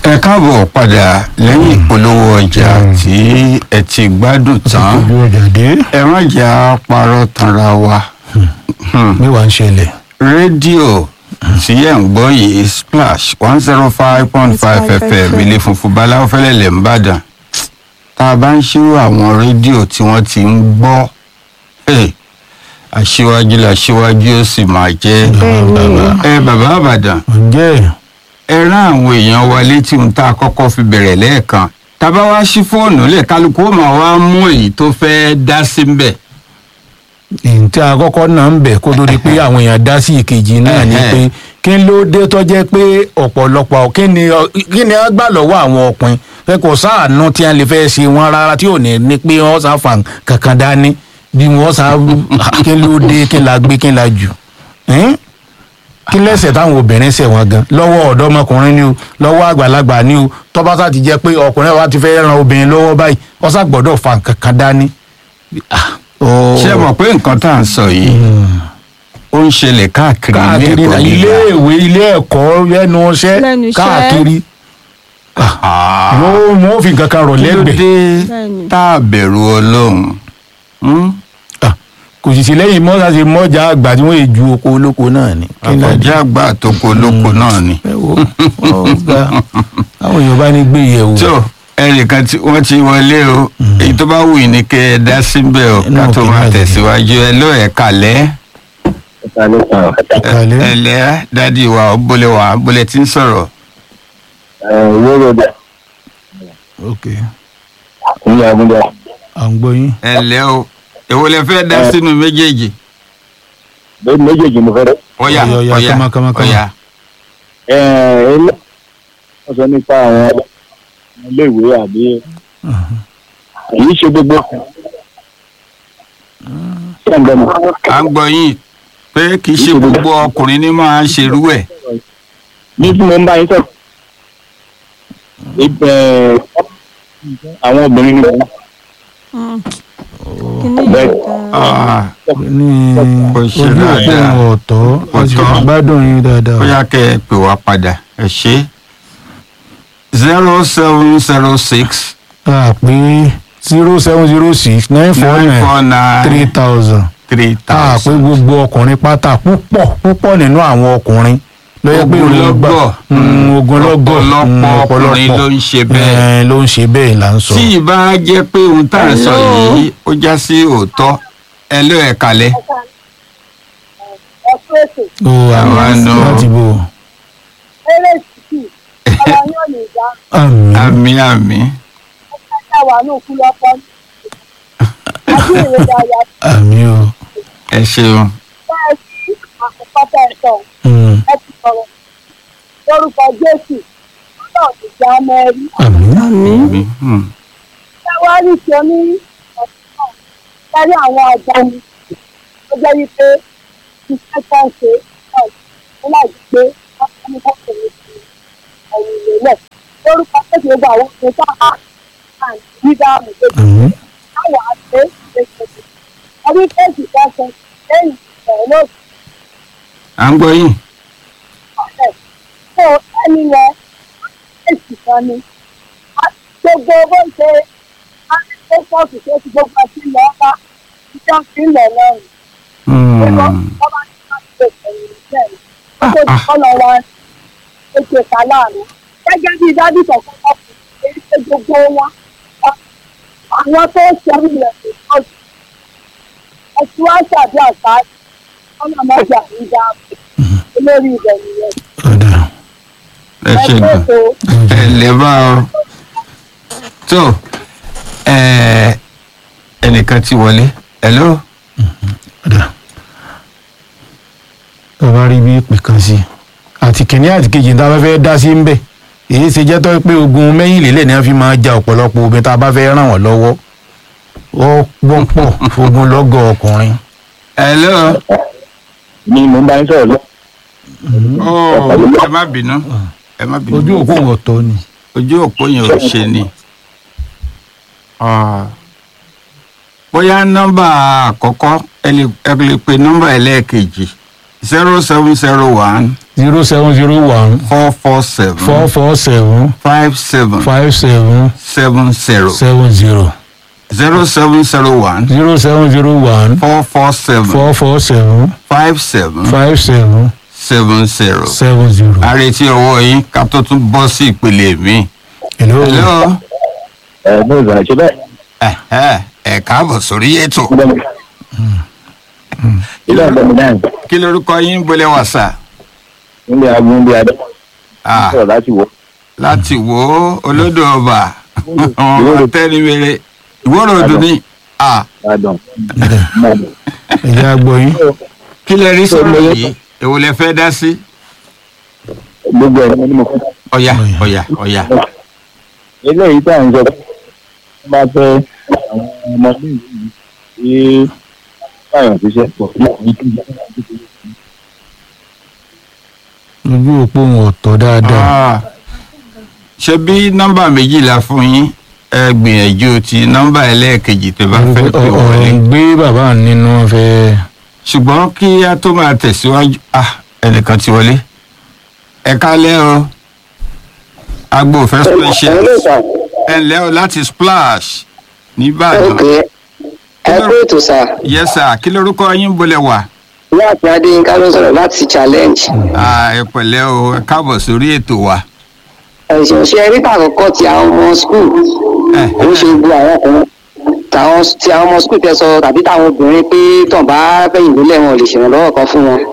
ẹ káàbọ̀ padà lẹ́yìn ìpolówó ọjà tí ẹ ti gbádùn tán ojú ọjà dé ẹ má jẹ́ á parọ́ tanra wa mẹ́wàá ń ṣẹlẹ̀ rédíò tí ẹ̀ ń gbọ́ yìí splash one zero five point five fm ilé funfun báláwo fẹ́lẹ́ lẹ̀ ń bàdàn tá a bá ń ṣírò àwọn rédíò tí wọ́n ti ń gbọ́ hey, aṣíwájú làṣíwájú ó sì máa jẹ́ ẹ bàbá àbàdàn ǹjẹ́ ẹ rán àwọn èèyàn wa létí ohun tá a kọ́kọ́ fi bẹ̀rẹ̀ lẹ́ẹ̀kan tábà wá sí fóònù lẹ̀ kálukú ó máa wá mú èyí tó fẹ́ dá sí ń bẹ̀. ìntí àkọ́kọ́ náà ń bẹ̀ kó tó di pé àwọn èèyàn dá sí ìkejì náà ni Ẹhẹ́. pé kí ló dé tó jẹ́ pé ọ̀pọ̀lọpọ̀ kí ni kí ni a gbà lọ́wọ́ àwọn ọkùnrin pé kò sáànù tí a lè fẹ́ ṣe wọn rárá tí ò ní ní pé wọ́n sá fà kankan dání bí wọ́n sá kí ló dé kí la gbé kí la jù Ẹ́n? kí lẹ́sẹ̀ táwọn obìnrin ṣẹ̀ wọ́n gan lọ́wọ́ ọ̀dọ́mọkùnrin ni o lọ́wọ́ àgbàlagbà ni o tọ́ba sá ti jẹ́ pé ọkùnrin wa ti fẹ́ ran obìnrin lọ́wọ́ báyìí wọ́n sá gbọ́dọ̀ fà kankan dání. Ah, ó- ṣé ẹ mọ̀ pé nǹkan tá à ń sọ yìí ó ń ṣẹlẹ̀ káàkiri ilé káàkiri ẹ̀kọ́ náà ilé gíga. ìwé ilé ẹ̀kọ́ lẹ́nu iṣẹ́ Lẹ́nu iṣẹ́. káàkiri Ah, mo mo fi nǹkan kan rọ̀ kí ló lẹ́gbẹ̀ẹ́ dé Bẹ́ẹ̀ni. tá a bẹ̀rù ọlọ́run Hmm? Ah, kò sì sí lẹ́yìn mọ́sá ṣe mọ́jà àgbà tí wọ́n yè ju oko olóko náà ni. Kí ni àkọjá àgbà àtòkò olóko náà ni. ẹ wo ó ga àwọn èèyàn bá ní gbé yẹ̀ wò. tó ẹnìkan tí wọ́n ti wọlé o èyí tó bá wù yín ni kẹ́ ẹ dá síbẹ̀ o Inú ká tó òkè máa náà tẹ̀síwájú ẹ ló ẹ̀ kalẹ̀ Kalẹ̀. ẹ lẹ́ dádì wa ó bólẹ̀ wá bólẹ̀ tí ń sọ̀rọ̀. ok ìyá àgúndà à ń gbọ́ yín. ẹ lẹ́ o èwo lẹ fẹ́ dá sínú méjèèjì. bẹ́ẹ̀ méjèèjì mo fẹ́ rẹ́. ọ̀yà Ọ̀yà, ọ̀yà, ọ̀yà kama, kama, kama. ọ̀yà. ẹ ilé wọ́n sọ nípa àwọn iléèwé àbí èyí ṣe gbogbo ṣé ń gbẹmọ. à ń gbọ́ yín pé kì í ṣe gbogbo ọkùnrin ní máa ń ṣerú ẹ̀. ní tí mo ń bá yín sọ̀rọ̀ ibẹ̀ àwọn obìnrin ni wọ́n kíní Bẹ́ẹ̀. yìí dáa. Ah, ní Kò ṣe ojú òpó dáadáa. wọn ọ̀tọ̀ a sì Ọ̀tọ̀. gbádùn yín dáadáa. bóyá kẹ́ ẹ pè wá padà ẹ ṣe. zero seven zero six a pé zero seven zero six nine four nine four nine three nine thousand. three a pé thousand. gbogbo ọkùnrin pátá púpọ̀ púpọ̀ nínú àwọn ọkùnrin lọ́yẹ́ pé Ogunlọ́gọ̀. Mm, ogunlọ́gọ̀ Ọ̀pọ̀lọpọ̀ Mm, ọkùnrin ọ̀pọ̀lọpọ̀. ló ń ṣe bẹ́ẹ̀. Eh, ló ń ṣe bẹ́ẹ̀ là ń sọ. tí ìbá jẹ́ pé ohun tá à ń sọ Hello. yìí ó já sí òótọ́ ẹ ló ẹ̀ kalẹ̀. ó Àwa àwọn nù. láti bò. àmì àmì àmì àmì o. ẹ ṣeun. Mm, lórúkọ jésù náà ti já mẹ́rí àmì àmì àmì hmm. ṣáwárí ṣe ní ọ̀sán náà lórí àwọn àgbọ̀nì tó jẹ́ wípé iṣẹ́ tó ń ṣe náà ní láti gbé wọ́n ní kókò ní ti ẹ̀yìn ìlélẹ̀ lórúkọ jésù gbogbo àwọn ohun tó há àti dídá àmọ̀tẹ́kù àmì táwọn àṣẹ ìṣèṣe ọdún kéèkì kan ṣe lẹ́yìn ìṣẹ̀lẹ̀ náà à ń gbọ́ yín. ọ̀sẹ̀ tó ẹni yẹn èsì kan ni A- gbogbo bó ṣe akẹ́kọ̀ọ́ tó ti gbogbo àti ilẹ̀ ọba ìjọ fi ń lẹ̀ lọ́rùn gbogbo Hmm. ọba tí wọ́n ti pèsè ìrìnsẹ̀ rẹ̀ gbogbo ìkọlọ̀ wa ètò ìka láàrin gẹ́gẹ́ bí dájú kọ̀ọ̀kan kọ̀ fún èyí pé gbogbo wọn ọ- àwọn tó ń ṣe ilẹ̀ tó tọ́jú ẹ̀sùn wá ṣàbí àṣà ọ̀nà mọ́jà ń dá olórí ibẹ̀ nìyẹn ẹ ọ̀dà ṣe ẹgbẹ́ gan. ètò ẹ lè bá ọ. tó ẹ ẹnìkan ti wọlé hello. ọ̀dà. bàbá rí bí ìpè kan sí i àti kìnní àti kejì tá a bá fẹ́ dá sí ń bẹ̀ èyí ṣe jẹ́ tó pé ogun mẹ́yìnlélẹ̀ ni wọ́n fi máa ja ọ̀pọ̀lọpọ̀ obìnrin tá a bá fẹ́ ràn wọ́n lọ́wọ́ ó gbọ́pọ̀ ogun lọ́gọ̀ ọkùnrin. hello. ni mo ń bá yín sọ̀rọ̀ lọ. oh ẹ má bínú ẹ má bínú. ojú òkú wọn tọ́ ni. ojú òpó yẹn ò ṣe ni. Ah. bóyá nọ́mbà àkọ́kọ́ ẹ lè ẹ lè pe nọ́mbà ẹlẹ́ẹ̀kejì zero seven zero one zero seven zero one four four seven four four seven five seven five seven seven zero seven zero zero seven zero one zero seven zero one four four seven four four seven five seven five seven seven zero. seven zero. àrètí ọwọ́ yín ká tó tún bọ́ sí ìpele mi. hello. hello ẹ ní ìgbà ṣe bẹ́ẹ̀. ẹ̀hẹ́, ẹ káàbọ̀ sórí ètò ilé ọ̀dọ́ mi náà kí lorúkọ yín bolẹ̀ wà sà níbi agun bí adé Ah, sọ̀rọ̀ láti wọ̀. láti wo olódò ọba ọmọ tẹ́niwere ìwọ́rọ̀ odò ní Ah, Ìbàdàn. ẹ̀jẹ̀ àgbọ̀ yín. kí lẹ rí sọ̀rọ̀ yìí èwo lẹ fẹ́ dá sí. gbogbo ẹ̀ ni mo fẹ́. ọ̀yà ọ̀yà ọ̀yà eléyìí tá à ń sọ pé wọ́n bá fẹ́ àwọn ọmọ ilé ìwé yìí tí báyọ̀ ṣiṣẹ́ pọ̀ ní ìlú ojú òpó wọn ọ̀tọ̀ dáadáa. Ah, ṣe bí nọ́mbà méjìlá fún yín ẹ gbìyànjú ti nọ́mbà ẹlẹ́ẹ̀kejì tó bá fẹ́ pè ọ̀rọ̀ wọlé. ń gbé bàbá nínú fẹ́. ṣùgbọ́n kí a tó máa tẹ̀síwájú ah ẹnìkan ti wọlé ẹ kálẹ́ o agbo fẹ́ special ẹ ǹlẹ́ o láti splash nìbàdàn ok ẹ kú ètò sá yes sir kí lorúkọ yín bolẹ̀ wà láti adéyínká ló sọ̀rọ̀ láti challenge Ah, ẹ pẹ̀lẹ́ o ẹ káàbọ̀ sórí ètò wa ẹ̀sìn ṣe ríta àkọ́kọ́ ti àwọn ọmọ skul ẹ ó ṣe gbogbo àwọn ọkùnrin tàwọn ti àwọn ọmọ skul tẹ sọ tàbí táwọn obìnrin pé tàn bá fẹ̀yìn lólẹ̀ wọn ò lè ṣèrànlọ́wọ́ kan fún wọn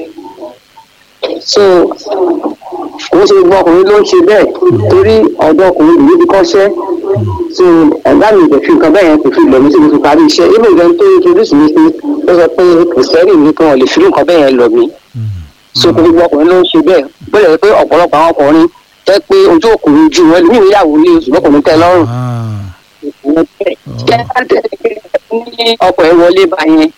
so ó ṣe gbogbo ọkùnrin ló ń ṣe bẹ́ẹ̀ torí ọ̀dọ́ ọkùnrin ìlú ti kọ́ṣẹ́ so ọ̀gá mi ìdẹ̀fi nǹkan bẹ́ẹ̀ yẹn kò fi lọ mí sí mi fi parí iṣẹ́ even gan tó introduce mi sí ó sọ pé kìrìsìtẹ́nì mi kan ò lè fi irú nǹkan bẹ́ẹ̀ yẹn lọ mí so gbogbo ọkùnrin ló ń ṣe bẹ́ẹ̀ bóyá pé ọ̀pọ̀lọpọ̀ àwọn ọkùnrin jẹ́ pé ojú òkùnrin ju wọn ní ìyàwó ilé ṣùgbọ́n kò ní tẹ́ lọ́rùn ní ọkọ̀ ẹ̀ wọlé bá yẹn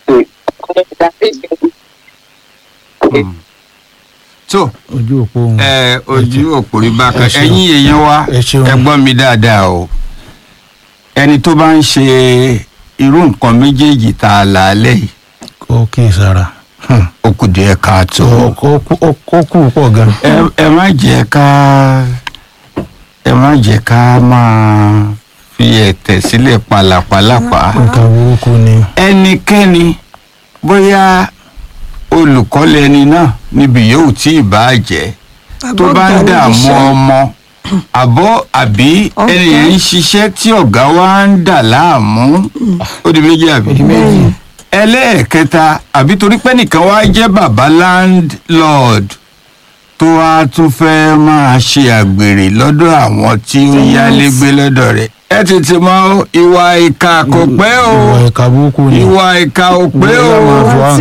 tó ojú òpó wọn. ẹ ojú òpòrí bákan Ẹ ṣeun. ẹ̀yin èèyàn wa Ẹ ṣeun. ẹ gbọ́ mi dáadáa o ẹni tó bá ń ṣe irú nǹkan méjèèjì tá a là á lẹ̀ yìí ó kì í sara. ó kù díẹ̀ káàtó. ó kù pọ̀ gan. ẹ ẹ má jẹ́ ká ẹ má jẹ́ ká máa fi ẹ̀tẹ̀ sílẹ̀ pàlàpàlàpà nǹkan burúkú ni. ẹnikẹ́ni bóyá olùkọ́ lẹni náà níbi yòówù tí ì bá jẹ́ tó bá ń dààmú ọmọ àbọ̀ àbí Ọ̀gá. ẹnìyẹn ń ṣiṣẹ́ tí ọ̀gá wa ń dà láàmú ó di méjì àbí ẹlẹ́ẹ̀kẹta àbí torí pé nìkan wá jẹ́ bàbá landlord tó wá tún fẹ́ máa ṣe àgbèrè lọ́dọ̀ àwọn tí ó yálégbé lọ́dọ̀ rẹ̀ ẹ tètè mọ ìwà ìkà kò pẹ́ o ìwà ìka burúkú ni. ìwà ìkà ò pé Bóyá máa o fọ